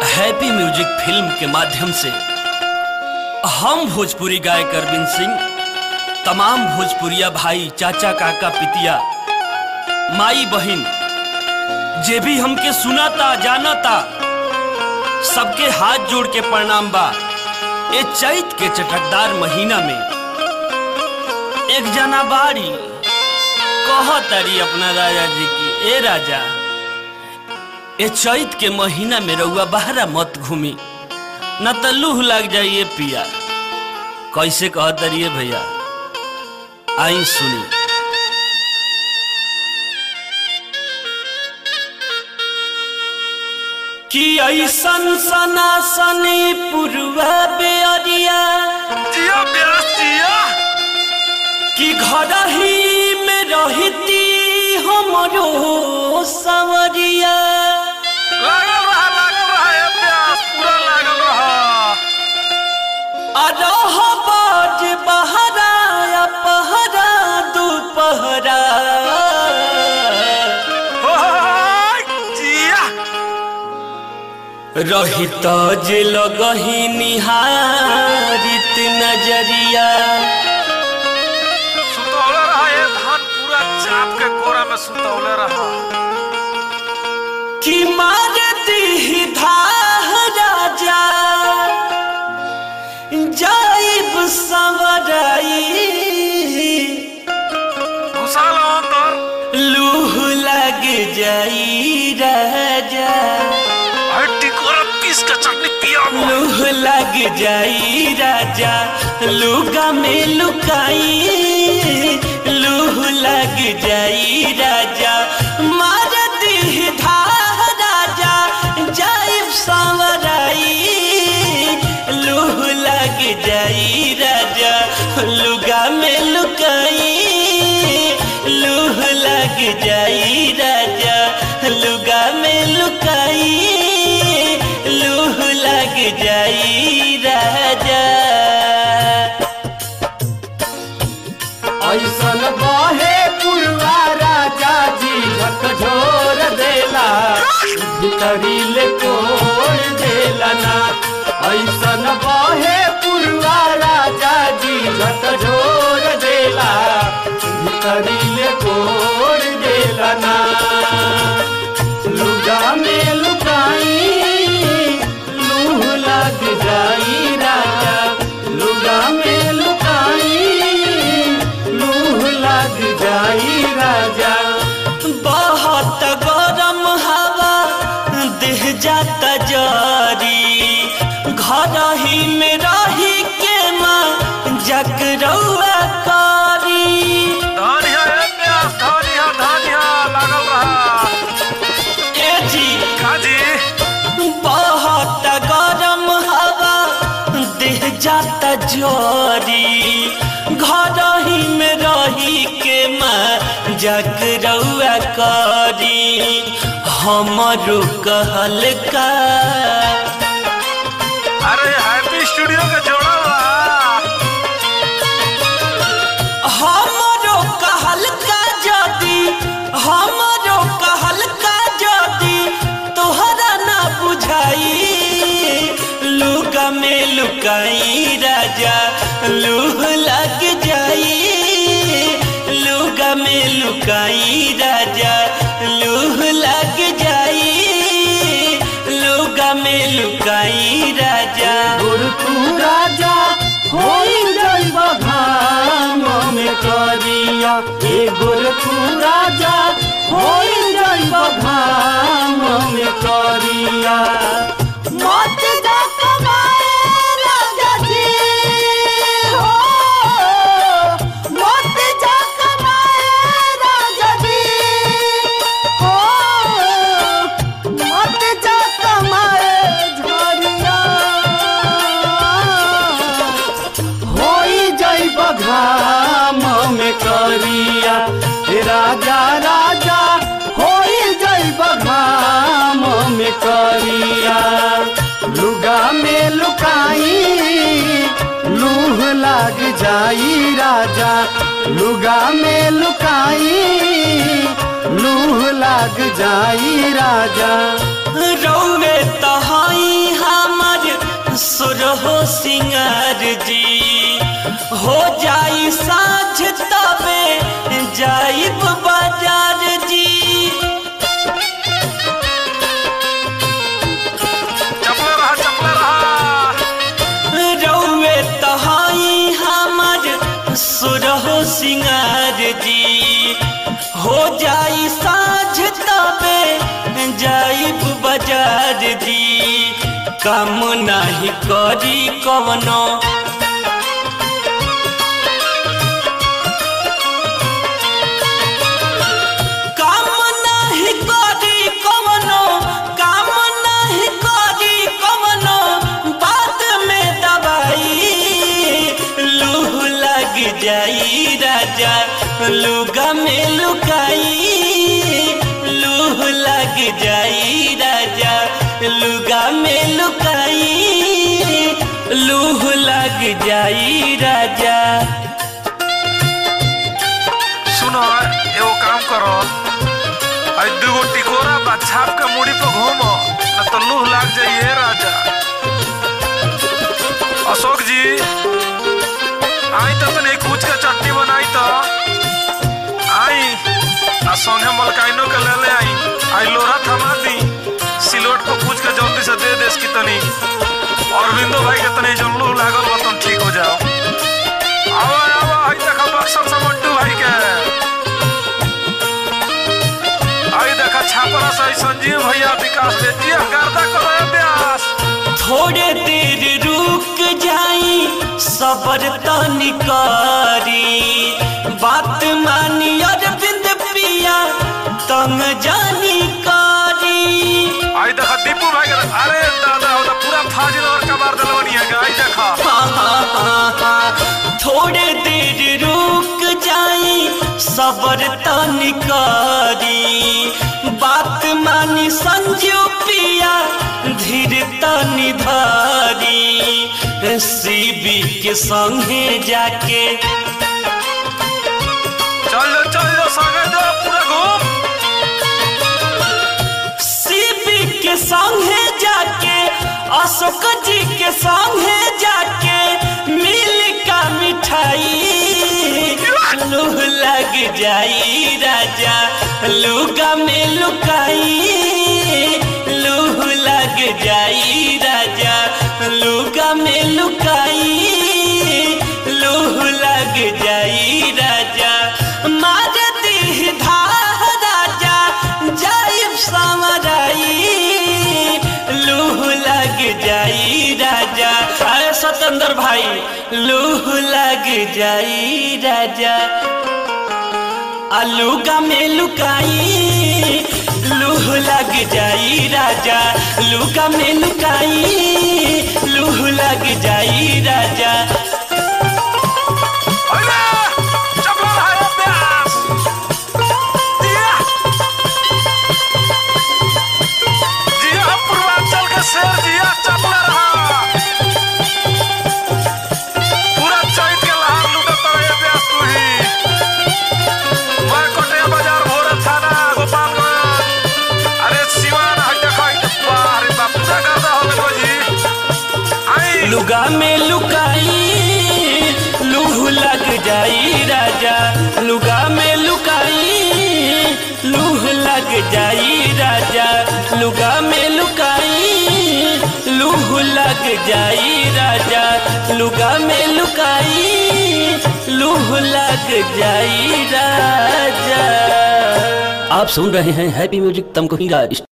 Happy music film के माध्यम से हम भोजपुरी गायक अरविंद सिंह तमाम भोजपुरिया भाई चाचा काका पितिया माई बहन जे भी हमके सुनाता जानता सबके हाथ जोड़ के प्रणाम बा ए चैत के चटकदार महीना में एक जना बारी कहतारी अपना राजा जी की ए राजा ए चैत के महीना में रउआ बहरा मत घूमी न त लूह लग जाइए पिया कैसे कहतरिए भैया आई सुनी कि ऐसन सना सनी पुरवा बेअरिया जिया प्यास जिया कि घर ही में रहती हमरो सवरिया लागल रहा लागल रहा ये प्यास पूरा लागल रहा अरह बाज बहरा या पहरा दोपहरा होय, जिया रहित जे लगही निहारित नजरिया सुतौले रहा ये धान पूरा चाप के कोरा में सुतौले रहा कि मार दी धाह राजा जाइब संवराई घुसा लो अंदर लूह लग जाई राजा हट्टी कोरा पीस के चटनी पिया वो लूह लग जाई राजा लुगा में लुकाई लूह लग जाई राजा मार दी धाह राजा जाइब सांवराई लूह लग जाई राजा लुगा में लुकाई लूह लग जाई राजा लुगा में लुकाई लूह लग जाई राजा ऐसन बहे पुरवा राजा जी झकझोर देला भीतरी ले कोड़ देला ना ऐसन बहे पुरवा राजा जी झकझोर देला भीतरी ले कोड़ देला ना लुगा में लुकाई लूह लग जाई राजा लुगा में लुकाई लूह लग जाई राजा बहुत गरम हवा देह जाता जारी घर ही में रही के माँ जकरौआ कारी धानिया ये प्यास धानिया धानिया लागल रहा ए जी काजी बहुत गरम हवा देह जाता जोरी घर ही में रही के माँ जकरौआ करी हमरो कहल का अरे हैप्पी स्टूडियो के जोड़ा बा हमरो कहल का जदी हमरो कहल का जदी तोहरा ना बुझाई लुगा में लुकाई राजा लूह लग जाई लुगा में लुकाई राजा लूह लग जाई लुगा में लुकाई राजा गुर तू राजा होई जइब घाम में करिया ए गुर तू राजा होई जइब घाम में करिया मत जा कमाए राजा जी हो मत जा कमाए राजा जी हो मत जा कमाए झरिया होई जइब घाम में करिया हे राजा राजा होई जइब घाम में करिया लुगा में लुकाई लूह लाग जाई राजा लुगा में लुकाई लूह लाग जाई राजा रौवे तहाई सुरहो सिंगार जी हो जाई साँझ तबे जाइब बाजार जी चपले रहा चपले रहा रौवे तहाई हमर सुरहो सिंगार जी हो जाई साँझ तबे जाइब बाजार जी काम नाही करी कवनो काम नाही करी कवनो काम नाही करी कवनो बात में दवाई लूह लग जाई राजा लुगा में लुकाई लूह लग जाई राजा लुगा में लुकाई लूह लग जाई राजा सुनो एगो काम करो आई दूगो टिकोरा बा छाप के मुड़ी पे घूमो न तो लूह लाग जाइए राजा अशोक जी आई तो तने कूच के चटनी बनाई तो आई आ संगे मलकाइनो के ले ले आई आई लोरा थमा दी सिलोट को पूछ के जल्दी से दे देस की तनी अरविंदो भाई के तनी जो लूह लागल बा तुम ठीक हो जाओ आवा आवा आई देखा बक्सर से मंटू भाई के आई देखा छापरा से संजीव भैया विकास दे दिया गर्दा करो अभ्यास थोड़े देर रुक जाई सबर तनी करी बात मानी अरविंद पिया तंग जानी करी आई देखा दीपू भाई के अरे दादा होता पूरा फाजिल और कबार दलवनी है आई देखा हाँ, हाँ, हाँ, हाँ। थोड़े देर रुक जाई सबर तनी करी बात मानी संजू पिया धीर तनी धरी सीबी के संगे जाके चल जा चल जा संगे जा पूरा घूम सीबी के संगे जाके अशोक जी के संगे जाके मिल का मिठाई लूह लग जाई राजा लुगा में लुकाई लूह लग जाई राजा लुगा में लुकाई लूह लग जाई राजा मार दी धार राजा जाइब समराई लूह लग जाई राजा अरे सतेंद्र भाई लूह लग जाई राजा अलूगा में लुकाई लूह लग जाई राजा लूगा में लुकाई लूह लग जाई राजा अरे चपला रहा अभ्यास दिया जिया पूर्वांचल के शेर जिया चपला रहा पूरा चैत के लहार लूटत रहे अभ्यास तू ही मैं कोटिया बाजार भोरे थाना गोपालगंज अरे सिवान हट देखो हट अरे बाप पूजा करता हो देखो जी आई लुगा में लुकाई लूह लग जाई राजा लुगा में लुकाई लूह लग जाई राजा लुगा में लुकाई लूह लग जाई राजा लुगा में लुकाई लूह लग जाई राजा आप सुन रहे हैं हैप्पी म्यूजिक तमको हीरा